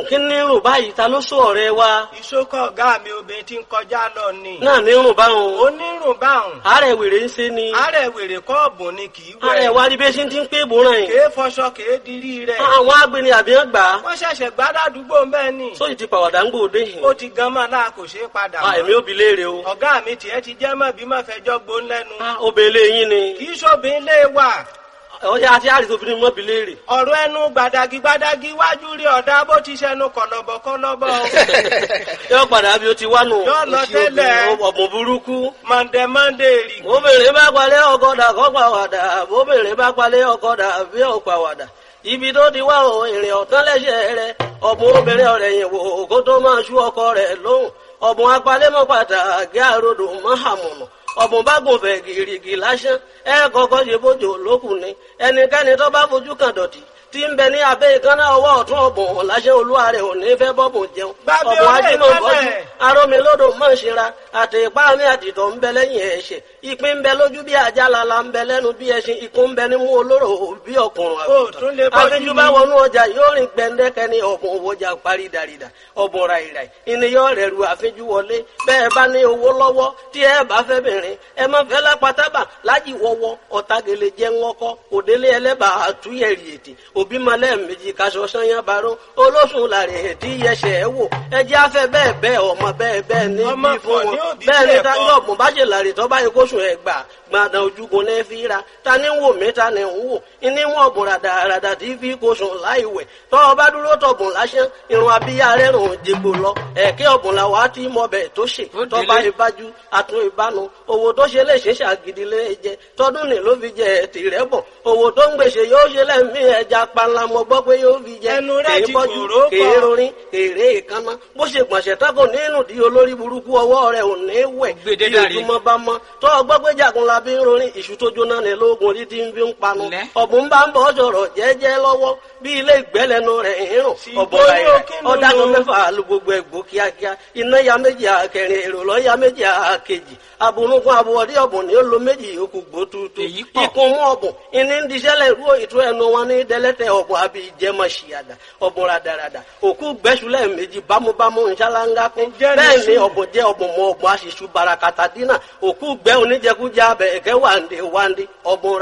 rùn kí ní rùn báyìí ta ló sọ ọ̀rẹ́ wa ìṣókọ̀ ọ̀gá mi obìnrin tí ń kọjá lọ ni. náà ní rùn báwọn onírùn báhùn. àárẹ̀ wèrè ń ṣe ni àárẹ̀ wèrè kọ́ọ̀bù ni kì í àárẹ̀ wẹ̀. wa rí bí ṣe ti ń pé ìbòràn yìí kèé fọṣọ kèé dirí rẹ̀. àwọn agbeni àbí wọn gbà á wọ́n ṣẹ̀ṣẹ̀ gbádàdúgbò ń bẹ́ẹ̀ ni. sóyì ti pàwọ̀dà ń gbòde yìí ó ti gan mọ́ náà kò ṣeé padà Ah, èmi mọ́. ò bi léèrè o ọ̀gá mi tiẹ̀ ti jẹ́ mọ́ bí mọ́ fẹjọ́ gbón lẹ́nu. Ah, obìnrin yín ni kì í ṣòbin lé wà. ọjà àti àrìsí obìnrin mọ́ bi léèrè ọ̀rọ̀ ẹnu gbàdàgì gbàdàgì wájú rí ọ̀dà bó ti ṣẹnu kọ̀lọ̀bọ̀ kọ̀lọ̀bọ̀ o. yóò padà bí o ti wá nù Yóò lọ Òṣì obìnrin, tẹ́lẹ̀. ọ̀bùn burúkú mọ̀ndẹ̀ mọ̀ndẹ̀ rì. obìnrin bá palẹ̀ ọkọ̀dà kọ́ pàwàdà obìnrin bá palẹ̀ ọkọ̀dà bí ó pàwàdà ibi tó ti wá o ìrìn ọ̀tán lẹ́sẹ̀ rẹ ọ̀bùn obìnrin ọ̀rẹ́ yìí wò kó tó máa ṣú ọkọ rẹ̀ lóhùn ọ̀bùn apalẹ́mọ́ pàtàkì àròdò mọ́hàmùnà ọ̀bùn bá gùn fẹ̀ gìrìgì lásán ẹ kọ́kọ́ ṣe bójú olókùn ni ẹnikẹ́ni tó bá fojú kan dọ̀tí tí ń bẹ ní abẹ́ ìkànnà ọwọ́ ọ̀tún ọ̀bùn láṣẹ olúwa rẹ̀ ò ní fẹ́ bọ́bùn jẹun Gbàgbé ọ̀bùn orí ajímọ̀ bọ́jú ìkànnà. arómi lódò mọ̀ ń ṣera àti ipá mi àtìtọ̀ ń bẹ lẹ́yìn ẹ̀ṣẹ̀ ìpín ń bẹ lójú bí ajá lala ń bẹ lẹ́nu bí ẹṣin ikún ń bẹ nímú olóró bí ọkùnrin Ó tún lè bọ́jú àfijù ni. bá wọnú ọjà yóò rìn gbẹndẹkẹ ní ọ̀bùn òwòjà parí dàrídà ọ̀bùn ràìràì ìníyàn rẹ̀ ru àfijù wọlé bẹ́ẹ̀ bá ní owó lọ́wọ́ tí ẹ bá fẹ́ bìnrin ẹ má fẹ́ lápátábà lájì wọ́wọ́ ọ̀tagele jẹ́ ńwọ́kọ́ òdélé ẹlẹ́bà àtúnyẹ̀rì ètè òbí malẹ̀ méjì kaṣọ sanyá baró olóṣùn làrẹ̀ ètí yẹsẹ̀ ẹ wò ẹjẹ́ afẹ́ bẹ́ẹ̀ bẹ́ẹ̀ ọmọ bẹ́ẹ̀ bẹ́ẹ̀ ní Ọmọ bí fún pọ̀ ní wọn òbí bẹ́ẹ̀ ni bẹ́ẹ̀ táyọ̀ kọ́. ọ̀gbọ̀n bá ṣe làrẹ̀ tọ́ báyìí kóṣù ẹ̀ gbà gbàdàn ojúgun ní fi ra ta ni ń wò mí ta ni ń wò ìní wọn ọ̀bùn ràdàràdà tí fi kóṣù láì wẹ̀ tọ́ ọ bá dúró tọ̀bùn lásán irun abíyá rẹ̀ rùn jègbò lọ ẹ̀kẹ́ ọ̀bùn làwọn á ti mọ bẹ̀ tó ṣe Ó tọ́ bá délé. ìbájú àtún ìbánu owó tó ṣe lè ṣe ṣàgídí lé jẹ tọdún ní ló fi jẹ tìrẹ bọ owó tó ń gbèsè yóò ṣe lẹ́mí ẹja panla mo gbọ́ pé yóò fi jẹ Ẹnu rẹ̀ kèé ti bọ́jú kòró pọ̀. kèé rorin kèrè ìkànnà bó ṣe gbọ̀nsẹ̀ tako nínú di olórí burúkú ọwọ́ rẹ̀ ò ní wẹ̀ Gbèdé bí dàrí. ojúmọ́ bá mọ́ tó ọgbọ́ pé jagun la bí ń rorin ìṣù tó jóná ní lóògùn orí tí ń fi ń panu Lẹ́. ọ̀bùn bá ń bọ̀ sọ̀rọ̀ jẹ́jẹ́ lọ́wọ́ bí ilé ìgbẹ́lẹ́nu rẹ̀ ń rùn Sì, ọ̀bọ̀ bóyá rẹ̀ kí ló ọ̀dàgùn lò? mẹ́fà lu gbogbo ẹ̀gbọ́ kíákíá iná ya méjì àkẹrin èrò lọ ya méjì àkejì abunugun abuwọ̀dí ọ̀bùn ni ó lo méjì yòókù gbó tuutu Èyí pọ̀. ikun mú ọ̀bùn ìní ń diṣẹ́lẹ̀ ìrú ìtú ẹnu wọn ní dẹ́lẹ́tẹ̀ ọ̀bùn àbí ìjẹmọ̀ ṣìyàdà ọ̀bùn radarada òkú gbẹ́sùlẹ̀ méjì bámúbámú nṣáláńgá kún Ǹjẹ́ ní bẹ́ẹ̀ ni sùn? ọ̀bùn jẹ́ ọ̀bùn mọ ọ̀bùn aṣíṣú barakata dínà òkú gbẹ́ oníjẹkújẹ abẹ ẹ̀kẹ́ wàǹdé wàǹdé ọ̀bùn